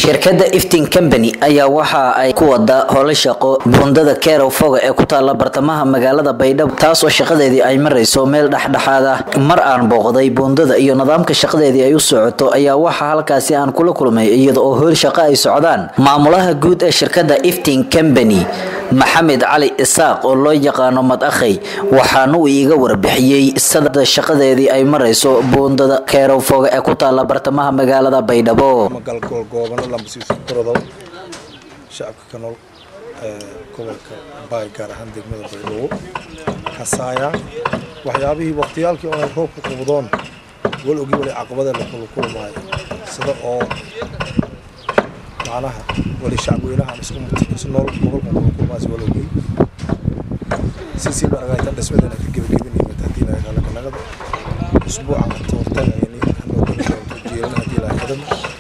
shirkadda iftin company ayaa waxa ay ku wada howlo shaqo buundada kerow foga ee ku taala bartamaha magaalada baydhabo taas oo shaqadeedii ay marayso meel dhexdhexaad ah mar aan booqday buundada iyo nidaamka shaqadeedii ay u socoto ayaa waxaa halkaasi aan kula kulmay iyada oo howl shaqo ay socdaan maamulaha guud ee shirkadda iftin company maxamed cali isaaq oo loo yaqaano madakhay waxaana uu iiga warbixiyey sada shaqadeedii ay marayso buundada kerow foga ee ku taala bartamaha magaalada baydhabo galgoolgoobano lambasiiskurodow shacabka ka nool ee gobolka baay gaar ahaan degmada baydhabo kasaaya waxyaabihii waqtiyaalkii oo ay roobku qubdoon wal ogi wali caqabada la kula kulmaayo sida oo macnaha wali shacabweynahan isku nool gobolkan kula kulmaayso wal ogi sisiiba aragaytan dhismadeena ka gebagabinayimid haddii la yidhahdo kanagada usbuucan toortagayni hanoo kala doonto jiiran haddii la yidhahdo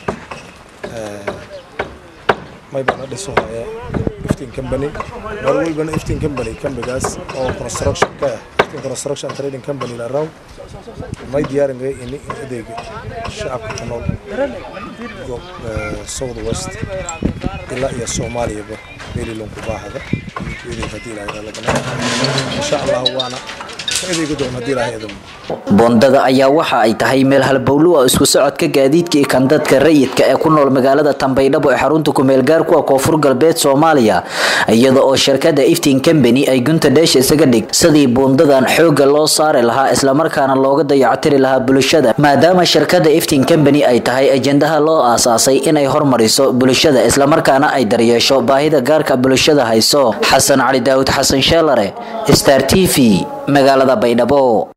may bana dhiso haya iftin company mar walbana iftin company kambigaas oo construction ka ah iftin construction trading company la raw may diyaaringaya ini adeega shacabka ku nool south west ilaa iyo soomaaliyaba meelilonku baahada adeeg haddii la yidhahdo insha allah waana adeegi doon haddii la yidhahdo boondada ayaa waxa ay tahay meel halbowlo ah isku socodka gaadiidka iyo kan dadka rayidka ee ku nool magaalada tanbaydhabo ee xarunta kumeel gaarku ah koonfur galbeed soomaaliya iyada oo shirkada iftin company ay gunta dheesha isaga dhig sidii buundadan xooga loo saari lahaa islamarkaana looga dayactiri lahaa bulshada maadaama shirkada iftin company ay tahay ajendaha loo aasaasay inay hormariso bulshada islamarkaana ay daryeesho baahida gaarka bulshada hayso xasan cali daawud xasan sheelare star t v magaalada baydhabo